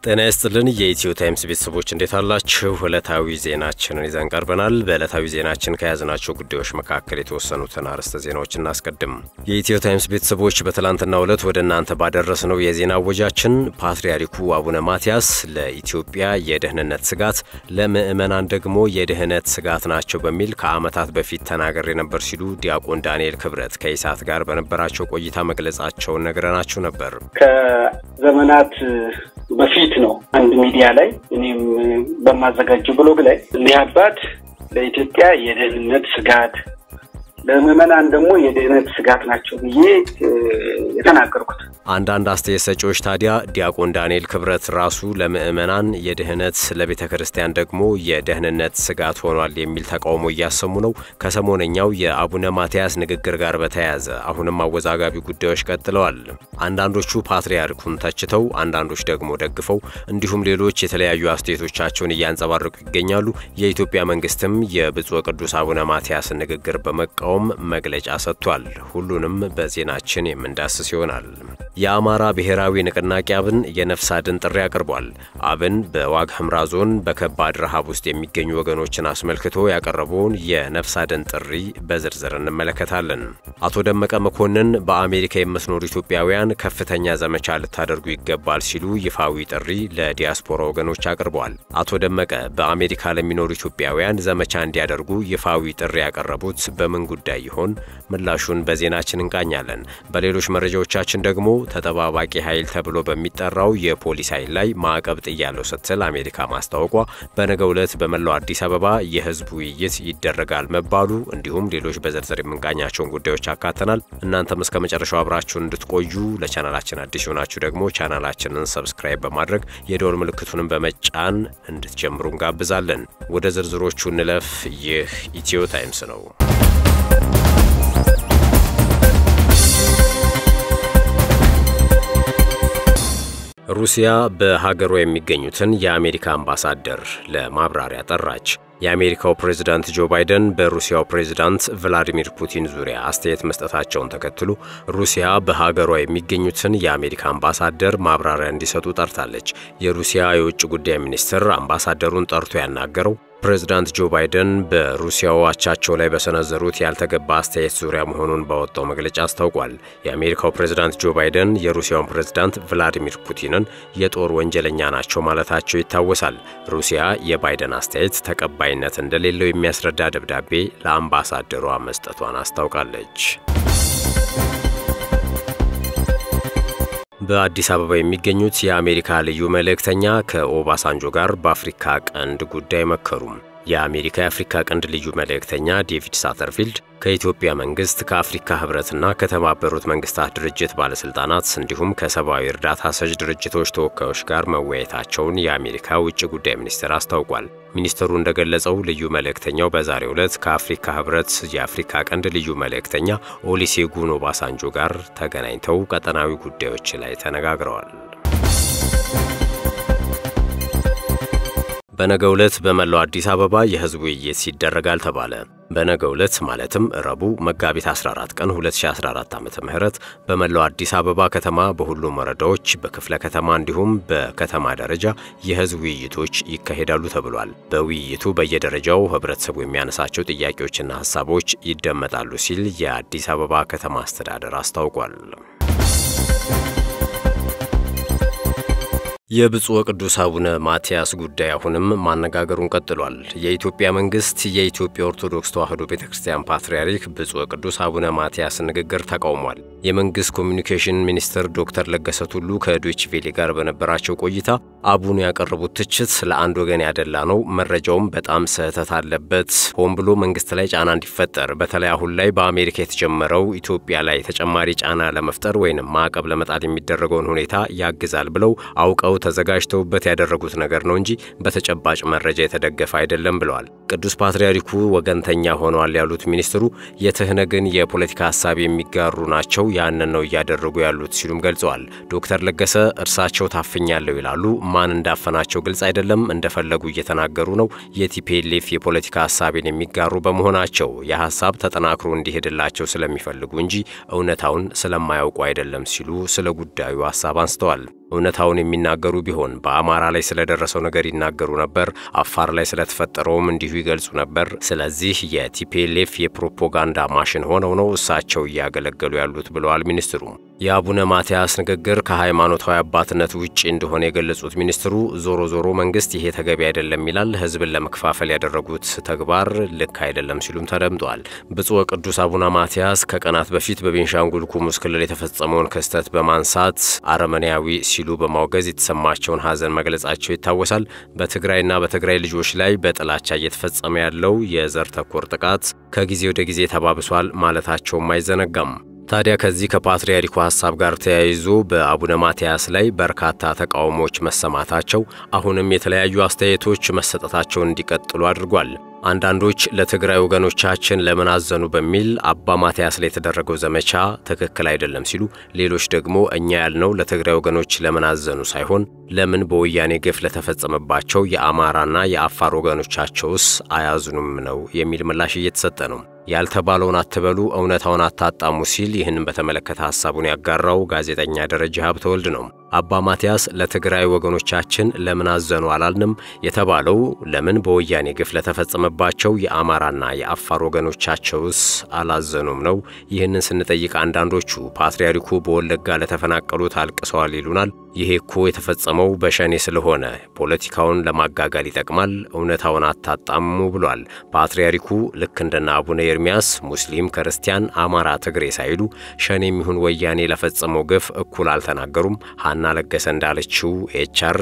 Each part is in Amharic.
ጤና ይስጥልን የኢትዮ ታይምስ ቤተሰቦች እንዴት አላችሁ? ዕለታዊ ዜናችንን ይዘን ቀርበናል። በዕለታዊ ዜናችን ከያዝናቸው ጉዳዮች መካከል የተወሰኑትን አርዕስተ ዜናዎች እናስቀድም። የኢትዮ ታይምስ ቤተሰቦች በትላንትናው ዕለት ወደ እናንተ ባደረስነው የዜና ወጃችን ፓትርያርኩ አቡነ ማትያስ ለኢትዮጵያ የደህንነት ስጋት፣ ለምዕመናን ደግሞ የድህነት ስጋት ናቸው በሚል ከዓመታት በፊት ተናገሬ ነበር ሲሉ ዲያቆን ዳንኤል ክብረት ከኢሳት ጋር በነበራቸው ቆይታ መግለጻቸውን ነግረናችሁ ነበር። ከዘመናት በፊት ነው አንድ ሚዲያ ላይ እኔም በማዘጋጀው ብሎግ ላይ እኒህ አባት ለኢትዮጵያ የደህንነት ስጋት ለምዕመናን ደግሞ የድህነት ስጋት ናቸው ብዬ የተናገርኩት። አንዳንድ አስተያየት ሰጪዎች ታዲያ ዲያቆን ዳንኤል ክብረት ራሱ ለምዕመናን የድህነት ለቤተ ክርስቲያን ደግሞ የደህንነት ስጋት ሆኗል የሚል ተቃውሞ እያሰሙ ነው። ከሰሞነኛው የአቡነ ማትያስ ንግግር ጋር በተያያዘ አሁንም አወዛጋቢ ጉዳዮች ቀጥለዋል። አንዳንዶቹ ፓትርያርኩን ተችተው፣ አንዳንዶች ደግሞ ደግፈው እንዲሁም ሌሎች የተለያዩ አስተያየቶቻቸውን እያንጸባረቁ ይገኛሉ። የኢትዮጵያ መንግስትም የብፁዕ ቅዱስ አቡነ ማትያስን ንግግር በመቃወም መግለጫ ሰጥቷል። ሁሉንም በዜናችን የምንዳስስ ይሆናል። የአማራ ብሔራዊ ንቅናቄ አብን የነፍስ አድን ጥሪ አቅርቧል። አብን በዋግ ኽምራ ዞን በከባድ ረሃብ ውስጥ የሚገኙ ወገኖችን አስመልክቶ ያቀረበውን የነፍስ አድን ጥሪ በዝርዝር እንመለከታለን። አቶ ደመቀ መኮንን በአሜሪካ የምትኖሩ ኢትዮጵያውያን ከፍተኛ ዘመቻ ልታደርጉ ይገባል ሲሉ ይፋዊ ጥሪ ለዲያስፖራ ወገኖች አቅርበዋል። አቶ ደመቀ በአሜሪካ ለሚኖሩ ኢትዮጵያውያን ዘመቻ እንዲያደርጉ ይፋዊ ጥሪ ያቀረቡት በምን ጉዳይ ይሆን? ምላሹን በዜናችን እንቃኛለን። በሌሎች መረጃዎቻችን ደግሞ ተጠባባቂ ኃይል ተብሎ በሚጠራው የፖሊስ ኃይል ላይ ማዕቀብ ጥያለው ስትል አሜሪካ ማስታወቋ፣ በነገው ዕለት በመላው አዲስ አበባ የህዝብ ውይይት ይደረጋል መባሉ፣ እንዲሁም ሌሎች በዝርዝር የምንቃኛቸውን ጉዳዮች አካተናል። እናንተም እስከ መጨረሻው አብራችሁን እንድትቆዩ ለቻናላችን አዲስ የሆናችሁ ደግሞ ቻናላችንን ሰብስክራይብ በማድረግ የደወል ምልክቱንም በመጫን እንድትጀምሩ እንጋብዛለን። ወደ ዝርዝሮቹ እንለፍ። ይህ ኢትዮ ታይምስ ነው። ሩሲያ በሀገሯ የሚገኙትን የአሜሪካ አምባሳደር ለማብራሪያ ጠራች። የአሜሪካው ፕሬዝዳንት ጆ ባይደን በሩሲያው ፕሬዝዳንት ቭላዲሚር ፑቲን ዙሪያ አስተያየት መስጠታቸውን ተከትሎ ሩሲያ በሀገሯ የሚገኙትን የአሜሪካ አምባሳደር ማብራሪያ እንዲሰጡ ጠርታለች። የሩሲያ የውጭ ጉዳይ ሚኒስትር አምባሳደሩን ጠርቶ ያናገረው ፕሬዝዳንት ጆ ባይደን በሩሲያው አቻቸው ላይ በሰነዘሩት ያልተገባ አስተያየት ዙሪያ መሆኑን ባወጣው መግለጫ አስታውቋል። የአሜሪካው ፕሬዝዳንት ጆ ባይደን የሩሲያውን ፕሬዝዳንት ቭላዲሚር ፑቲንን የጦር ወንጀለኛ ናቸው ማለታቸው ይታወሳል። ሩሲያ የባይደን አስተያየት ተቀባይነት እንደሌለው የሚያስረዳ ደብዳቤ ለአምባሳደሯ መስጠቷን አስታውቃለች። በአዲስ አበባ የሚገኙት የአሜሪካ ልዩ መልእክተኛ ከኦባሳንጆ ጋር በአፍሪካ ቀንድ ጉዳይ መከሩ። የአሜሪካ የአፍሪካ ቀንድ ልዩ መልእክተኛ ዴቪድ ሳተርፊልድ ከኢትዮጵያ መንግስት ከአፍሪካ ህብረትና ከተባበሩት መንግስታት ድርጅት ባለስልጣናት እንዲሁም ከሰብአዊ እርዳታ ሰጭ ድርጅቶች ተወካዮች ጋር መወያየታቸውን የአሜሪካ ውጭ ጉዳይ ሚኒስቴር አስታውቋል። ሚኒስትሩ እንደገለጸው ልዩ መልእክተኛው በዛሬው ዕለት ከአፍሪካ ህብረት የአፍሪካ ቀንድ ልዩ መልእክተኛ ኦሊሴጉን ኦባሳንጆ ጋር ተገናኝተው ቀጠናዊ ጉዳዮች ላይ ተነጋግረዋል። በነገው ዕለት በመላው አዲስ አበባ የህዝብ ውይይት ይደረጋል ተባለ። በነገው ዕለት ማለትም ረቡዕ መጋቢት 14 ቀን 2014 ዓ.ም በመላው አዲስ አበባ ከተማ በሁሉም ወረዳዎች፣ በክፍለ ከተማ እንዲሁም በከተማ ደረጃ የህዝብ ውይይቶች ይካሄዳሉ ተብሏል። በውይይቱ በየደረጃው ህብረተሰቡ የሚያነሳቸው ጥያቄዎችና ሀሳቦች ይደመጣሉ ሲል የአዲስ አበባ ከተማ አስተዳደር አስታውቋል። የብፁዕ ቅዱስ አቡነ ማትያስ ጉዳይ አሁንም ማነጋገሩን ቀጥሏል። የኢትዮጵያ መንግስት የኢትዮጵያ ኦርቶዶክስ ተዋሕዶ ቤተ ክርስቲያን ፓትርያርክ ብፁዕ ቅዱስ አቡነ ማትያስ ንግግር ተቃውሟል። የመንግስት ኮሚኒኬሽን ሚኒስትር ዶክተር ለገሰ ቱሉ ከዶይቼ ቬለ ጋር በነበራቸው ቆይታ አቡኑ ያቀረቡት ትችት ለአንድ ወገን ያደላ ነው፣ መረጃውም በጣም ስህተት አለበት፣ ሆን ብሎ መንግስት ላይ ጫና እንዲፈጠር በተለይ አሁን ላይ በአሜሪካ የተጀመረው ኢትዮጵያ ላይ ተጨማሪ ጫና ለመፍጠር ወይንም ማዕቀብ ለመጣል የሚደረገውን ሁኔታ ያግዛል ብለው አውቀው ተዘጋጅተውበት ያደረጉት ነገር ነው እንጂ በተጨባጭ መረጃ የተደገፈ አይደለም ብለዋል። ቅዱስ ፓትርያርኩ ወገንተኛ ሆነዋል ያሉት ሚኒስትሩ የትህነግን የፖለቲካ ሀሳብ የሚጋሩ ናቸው፣ ያንን ነው እያደረጉ ያሉት ሲሉም ገልጸዋል። ዶክተር ለገሰ እርሳቸው ታፍኛለሁ ይላሉ። ማን እንዳፈናቸው ግልጽ አይደለም፣ እንደፈለጉ እየተናገሩ ነው። የቲፒኤልኤፍ የፖለቲካ ሀሳቤን የሚጋሩ በመሆናቸው የሀሳብ ተጠናክሮ እንዲሄድላቸው ስለሚፈልጉ እንጂ እውነታውን ስለማያውቁ አይደለም ሲሉ ስለ ጉዳዩ ሀሳብ አንስተዋል። እውነታውን የሚናገሩ ቢሆን በአማራ ላይ ስለደረሰው ነገር ይናገሩ ነበር። አፋር ላይ ስለተፈጠረውም እንዲሁ ይገልጹ ነበር። ስለዚህ የቲፒኤልኤፍ የፕሮፓጋንዳ ማሽን ሆነው ነው እሳቸው እያገለገሉ ያሉት ብለዋል ሚኒስትሩ። የአቡነ ማትያስ ንግግር ከሃይማኖታዊ አባትነት ውጭ እንደሆነ የገለጹት ሚኒስትሩ ዞሮ ዞሮ መንግስት ይሄ ተገቢ አይደለም ይላል፣ ህዝብን ለመከፋፈል ያደረጉት ተግባር ልክ አይደለም ሲሉም ተደምጠዋል። ብፁዕ ወቅዱስ አቡነ ማትያስ ከቀናት በፊት በቤንሻንጉል ጉሙዝ ክልል የተፈጸመውን ክስተት በማንሳት አረመኔያዊ ሲሉ በማውገዝ የተሰማቸውን ሐዘን መግለጻቸው ይታወሳል። በትግራይና በትግራይ ልጆች ላይ በጥላቻ እየተፈጸመ ያለው የዘር ተኮር ጥቃት ከጊዜ ወደ ጊዜ ተባብሷል ማለታቸውም አይዘነጋም። ታዲያ ከዚህ ከፓትርያርኩ ሐሳብ ጋር ተያይዞ በአቡነ ማትያስ ላይ በርካታ ተቃውሞዎች መሰማታቸው አሁንም የተለያዩ አስተያየቶች መሰጠታቸውን እንዲቀጥሉ አድርጓል። አንዳንዶች ለትግራይ ወገኖቻችን ለምን አዘኑ በሚል አባ ማትያስ ላይ የተደረገው ዘመቻ ትክክል አይደለም ሲሉ፣ ሌሎች ደግሞ እኛ ያልነው ለትግራይ ወገኖች ለምን አዘኑ ሳይሆን ለምን በወያኔ ግፍ ለተፈጸመባቸው የአማራና የአፋር ወገኖቻቸውስ አያዝኑም ነው የሚል ምላሽ እየተሰጠ ነው። ያልተባለውን አትበሉ፣ እውነታውን አታጣሙ ሲል ይህንን በተመለከተ ሐሳቡን ያጋራው ጋዜጠኛ ደረጃ ሀብተወልድ ነው። አባ ማትያስ ለትግራይ ወገኖቻችን ለምን አዘኑ አላልንም። የተባለው ለምን በወያኔ ግፍ ለተፈጸመባቸው የአማራና የአፋር ወገኖቻቸውስ አላዘኑም ነው። ይህንን ስንጠይቅ አንዳንዶቹ ፓትርያርኩ በወለጋ ለተፈናቀሉት አልቅሰዋል ይሉናል። ይሄ እኮ የተፈጸመው በሸኔ ስለሆነ ፖለቲካውን ለማጋጋል ይጠቅማል፣ እውነታውን አታጣሙ ብሏል። ፓትርያርኩ ልክ እንደና አቡነ ኤርሚያስ ሙስሊም፣ ክርስቲያን፣ አማራ፣ ትግሬ ሳይሉ ሸኔ የሚሆን ወያኔ ለፈጸመው ግፍ እኩል አልተናገሩም። ሀና ለገሰ እንዳለችው ኤችአር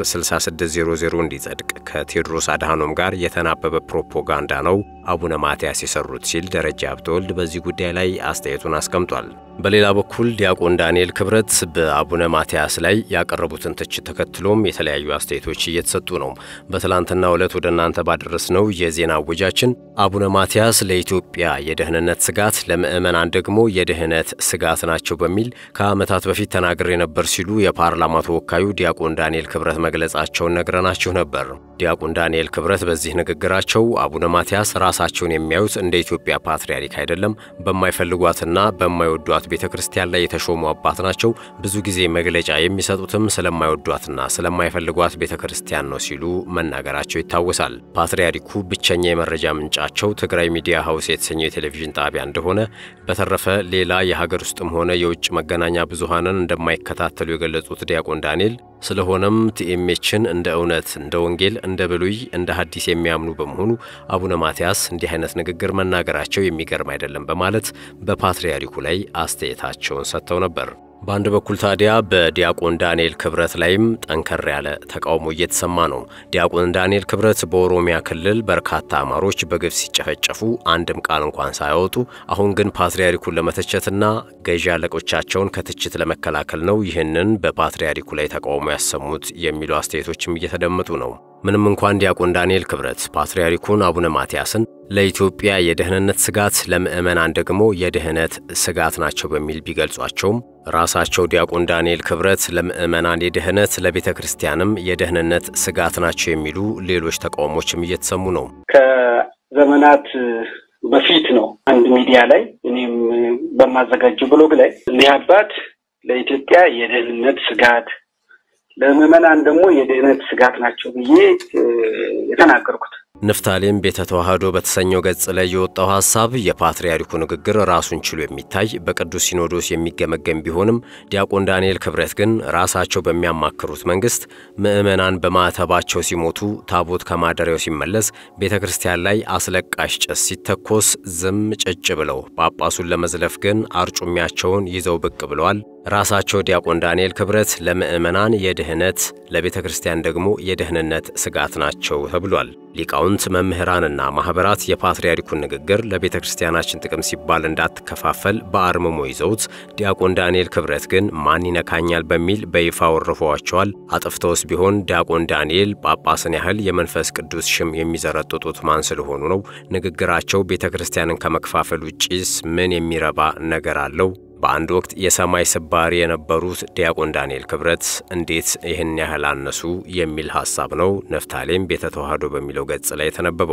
6600 እንዲጸድቅ ከቴዎድሮስ አድሃኖም ጋር የተናበበ ፕሮፓጋንዳ ነው አቡነ ማትያስ የሰሩት ሲል ደረጃ ሀብተወልድ በዚህ ጉዳይ ላይ አስተያየቱን አስቀምጧል። በሌላ በኩል ዲያቆን ዳንኤል ክብረት በአቡነ ማትያስ ላይ ያቀረቡትን ትችት ተከትሎም የተለያዩ አስተያየቶች እየተሰጡ ነው። በትላንትናው ዕለት ወደ እናንተ ባደረስነው የዜና እወጃችን አቡነ ማትያስ ለኢትዮጵያ የደህንነት ስጋት፣ ለምዕመናን ደግሞ የድህነት ስጋት ናቸው በሚል ከዓመታት በፊት ተናግሬ ነበር ሲሉ የፓርላማ ተወካዩ ዲያቆን ዳንኤል ክብረት መግለጻቸውን ነግረናችሁ ነበር። ዲያቆን ዳንኤል ክብረት በዚህ ንግግራቸው አቡነ ማትያስ ራሳቸውን የሚያዩት እንደ ኢትዮጵያ ፓትርያርክ አይደለም፣ በማይፈልጓትና በማይወዷት ቤተ ክርስቲያን ላይ የተሾሙ አባት ናቸው። ብዙ ጊዜ መግለጫ የሚሰጡትም ስለማይወዷትና ስለማይፈልጓት ቤተ ክርስቲያን ነው ሲሉ መናገራቸው ይታወሳል። ፓትርያርኩ ብቸኛ የመረጃ ምንጫቸው ትግራይ ሚዲያ ሀውስ የተሰኘው የቴሌቪዥን ጣቢያ እንደሆነ፣ በተረፈ ሌላ የሀገር ውስጥም ሆነ የውጭ መገናኛ ብዙሃንን እንደማይከታተሉ የገለጹት ዲያቆን ዳንኤል ስለሆነም ቲኤምኤችን እንደ እውነት፣ እንደ ወንጌል፣ እንደ ብሉይ፣ እንደ ሐዲስ የሚያምኑ በመሆኑ አቡነ ማትያስ እንዲህ አይነት ንግግር መናገራቸው የሚገርም አይደለም በማለት በፓትርያርኩ ላይ አስተያየታቸውን ሰጥተው ነበር። በአንድ በኩል ታዲያ በዲያቆን ዳንኤል ክብረት ላይም ጠንከር ያለ ተቃውሞ እየተሰማ ነው። ዲያቆን ዳንኤል ክብረት በኦሮሚያ ክልል በርካታ አማሮች በግፍ ሲጨፈጨፉ አንድም ቃል እንኳን ሳያወጡ፣ አሁን ግን ፓትርያርኩን ለመተቸትና ገዢ አለቆቻቸውን ከትችት ለመከላከል ነው ይህንን በፓትርያርኩ ላይ ተቃውሞ ያሰሙት የሚሉ አስተያየቶችም እየተደመጡ ነው። ምንም እንኳን ዲያቆን ዳንኤል ክብረት ፓትርያርኩን አቡነ ማትያስን ለኢትዮጵያ የደህንነት ስጋት፣ ለምዕመናን ደግሞ የድህነት ስጋት ናቸው በሚል ቢገልጿቸውም ራሳቸው ዲያቆን ዳንኤል ክብረት ለምዕመናን የድህነት ለቤተ ክርስቲያንም የደህንነት ስጋት ናቸው የሚሉ ሌሎች ተቃውሞችም እየተሰሙ ነው። ከዘመናት በፊት ነው አንድ ሚዲያ ላይ እኔም በማዘጋጀው ብሎግ ላይ እኒህ አባት ለኢትዮጵያ የደህንነት ስጋት ለምዕመናን ደግሞ የድህነት ስጋት ናቸው ብዬ የተናገርኩት። ንፍታሌም ቤተ ተዋህዶ በተሰኘው ገጽ ላይ የወጣው ሐሳብ የፓትርያርኩ ንግግር ራሱን ችሎ የሚታይ በቅዱስ ሲኖዶስ የሚገመገም ቢሆንም ዲያቆን ዳንኤል ክብረት ግን ራሳቸው በሚያማክሩት መንግስት ምዕመናን በማዕተባቸው ሲሞቱ፣ ታቦት ከማደሪያው ሲመለስ፣ ቤተ ክርስቲያን ላይ አስለቃሽ ጭስ ሲተኮስ ዝም ጭጭ ብለው ጳጳሱን ለመዝለፍ ግን አርጩሚያቸውን ይዘው ብቅ ብለዋል። ራሳቸው ዲያቆን ዳንኤል ክብረት ለምዕመናን የድህነት ለቤተ ክርስቲያን ደግሞ የደህንነት ስጋት ናቸው ተብሏል። ሊቃውንት መምህራንና ማኅበራት የፓትርያርኩን ንግግር ለቤተ ክርስቲያናችን ጥቅም ሲባል እንዳትከፋፈል በአርምሞ ይዘውት፣ ዲያቆን ዳንኤል ክብረት ግን ማን ይነካኛል በሚል በይፋ ወርፈዋቸዋል። አጥፍተውስ ቢሆን ዲያቆን ዳንኤል ጳጳስን ያህል የመንፈስ ቅዱስ ሽም የሚዘረጥጡት ማን ስለሆኑ ነው? ንግግራቸው ቤተ ክርስቲያንን ከመከፋፈል ውጪስ ምን የሚረባ ነገር አለው? በአንድ ወቅት የሰማይ ስባሪ የነበሩት ዲያቆን ዳንኤል ክብረት እንዴት ይህን ያህል አነሱ የሚል ሐሳብ ነው ነፍታሌም ቤተ ተዋህዶ በሚለው ገጽ ላይ የተነበበው።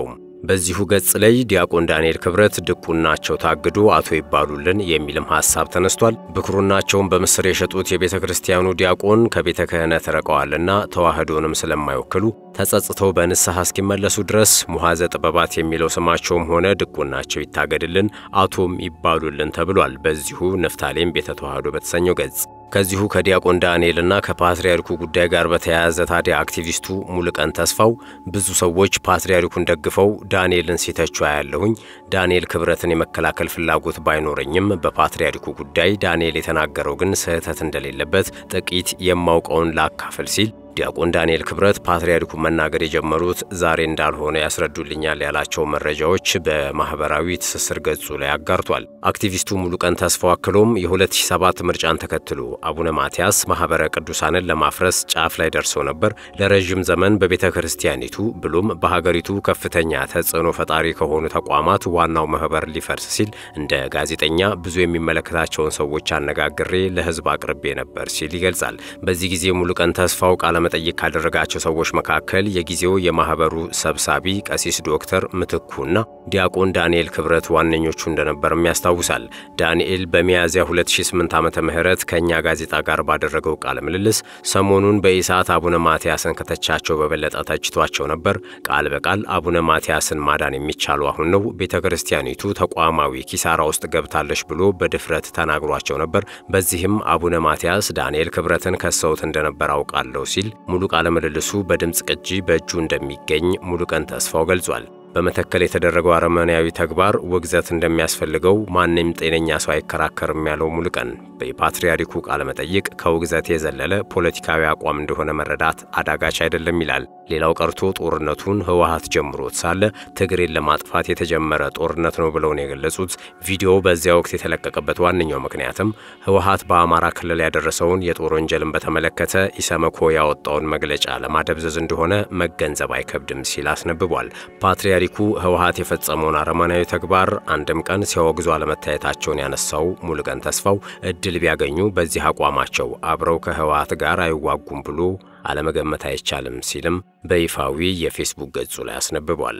በዚሁ ገጽ ላይ ዲያቆን ዳንኤል ክብረት ድቁናቸው ታግዶ አቶ ይባሉልን የሚልም ሐሳብ ተነስቷል። ብኩርናቸውን በምስር የሸጡት የቤተ ክርስቲያኑ ዲያቆን ከቤተ ክህነት ረቀዋልና ተዋህዶንም ስለማይወክሉ ተጸጽተው በንስሐ እስኪመለሱ ድረስ ሙሐዘ ጥበባት የሚለው ስማቸውም ሆነ ድቁናቸው ይታገድልን፣ አቶም ይባሉልን ተብሏል። በዚሁ ንፍታሌም ቤተ ተዋህዶ በተሰኘው ገጽ ከዚሁ ከዲያቆን ዳንኤልና ከፓትርያርኩ ጉዳይ ጋር በተያያዘ ታዲያ አክቲቪስቱ ሙሉቀን ተስፋው ብዙ ሰዎች ፓትርያርኩን ደግፈው ዳንኤልን ሲተቹ ያለሁኝ ዳንኤል ክብረትን የመከላከል ፍላጎት ባይኖረኝም በፓትርያርኩ ጉዳይ ዳንኤል የተናገረው ግን ስህተት እንደሌለበት ጥቂት የማውቀውን ላካፍል ሲል ዲያቆን ዳንኤል ክብረት ፓትርያርኩ መናገር የጀመሩት ዛሬ እንዳልሆነ ያስረዱልኛል ያላቸው መረጃዎች በማህበራዊ ትስስር ገጹ ላይ አጋርቷል። አክቲቪስቱ ሙሉቀን ተስፋው አክሎም የ2007 ምርጫን ተከትሎ አቡነ ማትያስ ማህበረ ቅዱሳንን ለማፍረስ ጫፍ ላይ ደርሰው ነበር። ለረዥም ዘመን በቤተ ክርስቲያኒቱ ብሎም በሀገሪቱ ከፍተኛ ተጽዕኖ ፈጣሪ ከሆኑ ተቋማት ዋናው ማህበር ሊፈርስ ሲል እንደ ጋዜጠኛ ብዙ የሚመለከታቸውን ሰዎች አነጋግሬ ለህዝብ አቅርቤ ነበር ሲል ይገልጻል። በዚህ ጊዜ ሙሉቀን ተስፋው ቃለ መጠይቅ ካደረጋቸው ሰዎች መካከል የጊዜው የማህበሩ ሰብሳቢ ቀሲስ ዶክተር ምትኩና ዲያቆን ዳንኤል ክብረት ዋነኞቹ እንደነበርም ያስታውሳል። ዳንኤል በሚያዝያ 2008 ዓመተ ምህረት ከእኛ ጋዜጣ ጋር ባደረገው ቃለ ምልልስ ሰሞኑን በኢሳት አቡነ ማትያስን ከተቻቸው በበለጠ ተችቷቸው ነበር። ቃል በቃል አቡነ ማትያስን ማዳን የሚቻለው አሁን ነው፣ ቤተ ክርስቲያኒቱ ተቋማዊ ኪሳራ ውስጥ ገብታለች ብሎ በድፍረት ተናግሯቸው ነበር። በዚህም አቡነ ማትያስ ዳንኤል ክብረትን ከሰውት እንደነበር አውቃለሁ ሲል ሙሉ ቃለ ምልልሱ በድምፅ ቅጂ በእጁ እንደሚገኝ ሙሉቀን ተስፋው ገልጿል። በመተከል የተደረገው አረመኔያዊ ተግባር ውግዘት እንደሚያስፈልገው ማንም ጤነኛ ሰው አይከራከርም ያለው ሙሉቀን በፓትርያርኩ ቃለ መጠይቅ ከውግዘት የዘለለ ፖለቲካዊ አቋም እንደሆነ መረዳት አዳጋች አይደለም ይላል። ሌላው ቀርቶ ጦርነቱን ህወሀት ጀምሮት ሳለ ትግሬን ለማጥፋት የተጀመረ ጦርነት ነው ብለው ነው የገለጹት። ቪዲዮው በዚያ ወቅት የተለቀቀበት ዋነኛው ምክንያትም ህወሀት በአማራ ክልል ያደረሰውን የጦር ወንጀልን በተመለከተ ኢሰመኮ ያወጣውን መግለጫ ለማደብዘዝ እንደሆነ መገንዘብ አይከብድም ሲል አስነብቧል። ፓትርያርኩ ህወሀት የፈጸመውን አረመናዊ ተግባር አንድም ቀን ሲያወግዙ አለመታየታቸውን ያነሳው ሙሉቀን ተስፋው እድል ቢያገኙ በዚህ አቋማቸው አብረው ከህወሀት ጋር አይዋጉም ብሎ አለመገመት አይቻልም ሲልም በይፋዊ የፌስቡክ ገጹ ላይ አስነብቧል።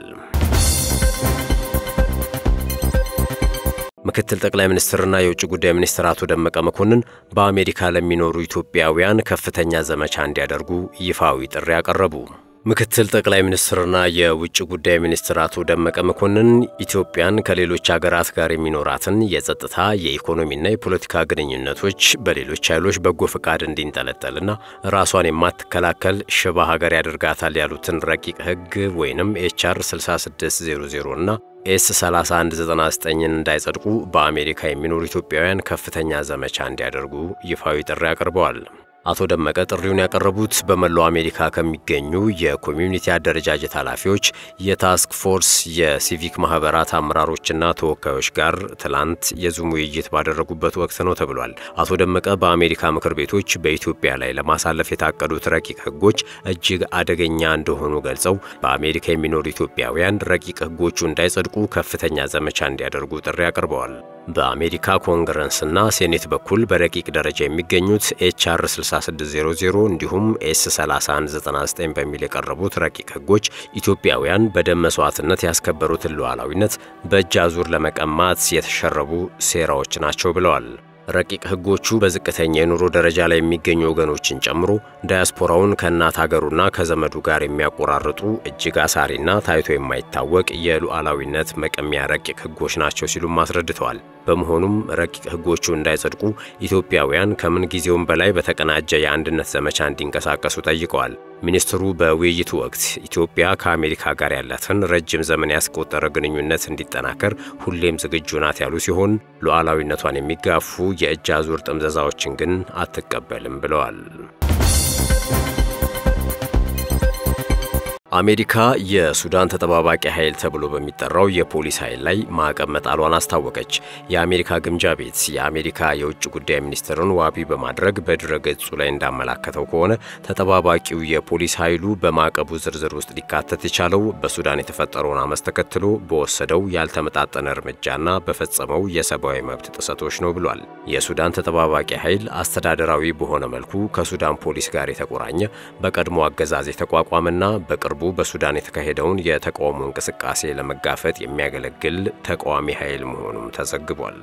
ምክትል ጠቅላይ ሚኒስትርና የውጭ ጉዳይ ሚኒስትር አቶ ደመቀ መኮንን በአሜሪካ ለሚኖሩ ኢትዮጵያውያን ከፍተኛ ዘመቻ እንዲያደርጉ ይፋዊ ጥሪ አቀረቡ። ምክትል ጠቅላይ ሚኒስትርና የውጭ ጉዳይ ሚኒስትር አቶ ደመቀ መኮንን ኢትዮጵያን ከሌሎች ሀገራት ጋር የሚኖራትን የጸጥታ የኢኮኖሚና የፖለቲካ ግንኙነቶች በሌሎች ኃይሎች በጎ ፈቃድ እንዲንጠለጠልና ራሷን የማትከላከል ሽባ ሀገር ያደርጋታል ያሉትን ረቂቅ ሕግ ወይንም ኤችአር 6600 እና ኤስ 3199ን እንዳይጸድቁ በአሜሪካ የሚኖሩ ኢትዮጵያውያን ከፍተኛ ዘመቻ እንዲያደርጉ ይፋዊ ጥሪ አቅርበዋል። አቶ ደመቀ ጥሪውን ያቀረቡት በመላው አሜሪካ ከሚገኙ የኮሚዩኒቲ አደረጃጀት ኃላፊዎች፣ የታስክ ፎርስ የሲቪክ ማህበራት አመራሮችና ተወካዮች ጋር ትላንት የዙም ውይይት ባደረጉበት ወቅት ነው ተብሏል። አቶ ደመቀ በአሜሪካ ምክር ቤቶች በኢትዮጵያ ላይ ለማሳለፍ የታቀዱት ረቂቅ ህጎች እጅግ አደገኛ እንደሆኑ ገልጸው በአሜሪካ የሚኖሩ ኢትዮጵያውያን ረቂቅ ህጎቹ እንዳይጸድቁ ከፍተኛ ዘመቻ እንዲያደርጉ ጥሪ አቅርበዋል። በአሜሪካ ኮንግረስና ሴኔት በኩል በረቂቅ ደረጃ የሚገኙት ኤችአር 6600 እንዲሁም ኤስ 3199 በሚል የቀረቡት ረቂቅ ህጎች ኢትዮጵያውያን በደም መስዋዕትነት ያስከበሩትን ሉዓላዊነት በእጅ አዙር ለመቀማት የተሸረቡ ሴራዎች ናቸው ብለዋል። ረቂቅ ህጎቹ በዝቅተኛ የኑሮ ደረጃ ላይ የሚገኙ ወገኖችን ጨምሮ ዳያስፖራውን ከእናት ሀገሩና ከዘመዱ ጋር የሚያቆራርጡ እጅግ አሳሪና ታይቶ የማይታወቅ የሉዓላዊነት መቀሚያ ረቂቅ ህጎች ናቸው ሲሉም አስረድተዋል። በመሆኑም ረቂቅ ህጎቹ እንዳይጸድቁ ኢትዮጵያውያን ከምን ጊዜውም በላይ በተቀናጀ የአንድነት ዘመቻ እንዲንቀሳቀሱ ጠይቀዋል። ሚኒስትሩ በውይይቱ ወቅት ኢትዮጵያ ከአሜሪካ ጋር ያላትን ረጅም ዘመን ያስቆጠረ ግንኙነት እንዲጠናከር ሁሌም ዝግጁ ናት ያሉ ሲሆን ሉዓላዊነቷን የሚጋፉ የእጅ አዙር ጥምዘዛዎችን ግን አትቀበልም ብለዋል። አሜሪካ የሱዳን ተጠባባቂ ኃይል ተብሎ በሚጠራው የፖሊስ ኃይል ላይ ማዕቀብ መጣሏን አስታወቀች። የአሜሪካ ግምጃ ቤት የአሜሪካ የውጭ ጉዳይ ሚኒስትርን ዋቢ በማድረግ በድረ ገጹ ላይ እንዳመላከተው ከሆነ ተጠባባቂው የፖሊስ ኃይሉ በማዕቀቡ ዝርዝር ውስጥ ሊካተት የቻለው በሱዳን የተፈጠረውን አመፅ ተከትሎ በወሰደው ያልተመጣጠነ እርምጃና በፈጸመው የሰብአዊ መብት ጥሰቶች ነው ብሏል። የሱዳን ተጠባባቂ ኃይል አስተዳደራዊ በሆነ መልኩ ከሱዳን ፖሊስ ጋር የተቆራኘ በቀድሞ አገዛዝ የተቋቋመና በቅርቡ በቅርቡ በሱዳን የተካሄደውን የተቃውሞ እንቅስቃሴ ለመጋፈጥ የሚያገለግል ተቃዋሚ ኃይል መሆኑም ተዘግቧል።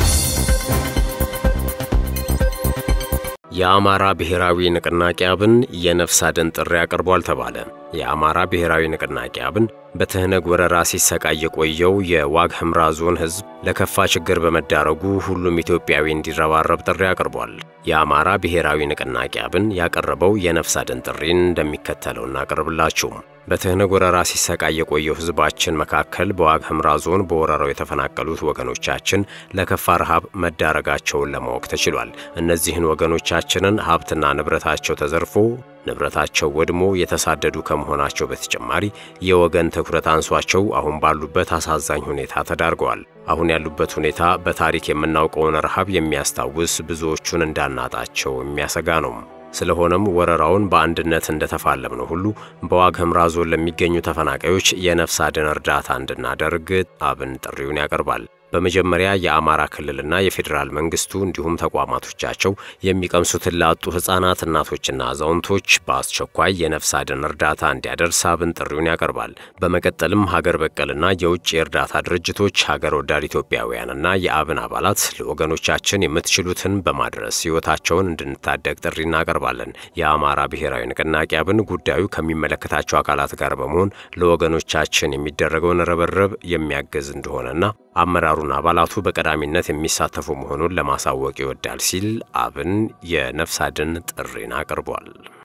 የአማራ ብሔራዊ ንቅናቄ አብን የነፍስ አድን ጥሪ አቅርቧል ተባለ። የአማራ ብሔራዊ ንቅናቄ አብን በትህነግ ወረራ ሲሰቃይ የቆየው የዋግ ኽምራ ዞን ሕዝብ ለከፋ ችግር በመዳረጉ ሁሉም ኢትዮጵያዊ እንዲረባረብ ጥሪ አቅርቧል። የአማራ ብሔራዊ ንቅናቄ አብን ያቀረበው የነፍስ አድን ጥሪን እንደሚከተለው እናቀርብላችሁ። በትህነግ ወረራ ሲሰቃይ የቆየው ሕዝባችን መካከል በዋግ ኽምራ ዞን በወረራው የተፈናቀሉት ወገኖቻችን ለከፋ ረሃብ መዳረጋቸውን ለማወቅ ተችሏል። እነዚህን ወገኖቻችንን ሀብትና ንብረታቸው ተዘርፎ ንብረታቸው ወድሞ የተሳደዱ ከመሆናቸው በተጨማሪ የወገን ትኩረት አንሷቸው አሁን ባሉበት አሳዛኝ ሁኔታ ተዳርገዋል። አሁን ያሉበት ሁኔታ በታሪክ የምናውቀውን ረሃብ የሚያስታውስ ብዙዎቹን እንዳናጣቸው የሚያሰጋ ነው። ስለሆነም ወረራውን በአንድነት እንደተፋለምነው ሁሉ በዋግ ኽምራ ዞን ለሚገኙ ተፈናቃዮች የነፍስ አድን እርዳታ እንድናደርግ አብን ጥሪውን ያቀርባል። በመጀመሪያ የአማራ ክልልና የፌዴራል መንግስቱ እንዲሁም ተቋማቶቻቸው የሚቀምሱትን ላጡ ሕፃናት፣ እናቶችና አዛውንቶች በአስቸኳይ የነፍስ አድን እርዳታ እንዲያደርስ አብን ጥሪውን ያቀርባል። በመቀጠልም ሀገር በቀልና የውጭ የእርዳታ ድርጅቶች፣ ሀገር ወዳድ ኢትዮጵያውያንና የአብን አባላት ለወገኖቻችን የምትችሉትን በማድረስ ሕይወታቸውን እንድንታደግ ጥሪ እናቀርባለን። የአማራ ብሔራዊ ንቅናቄ አብን ጉዳዩ ከሚመለከታቸው አካላት ጋር በመሆን ለወገኖቻችን የሚደረገውን ርብርብ የሚያግዝ እንደሆነና አመራሩን አባላቱ በቀዳሚነት የሚሳተፉ መሆኑን ለማሳወቅ ይወዳል ሲል አብን የነፍስ አድን ጥሪን አቅርቧል።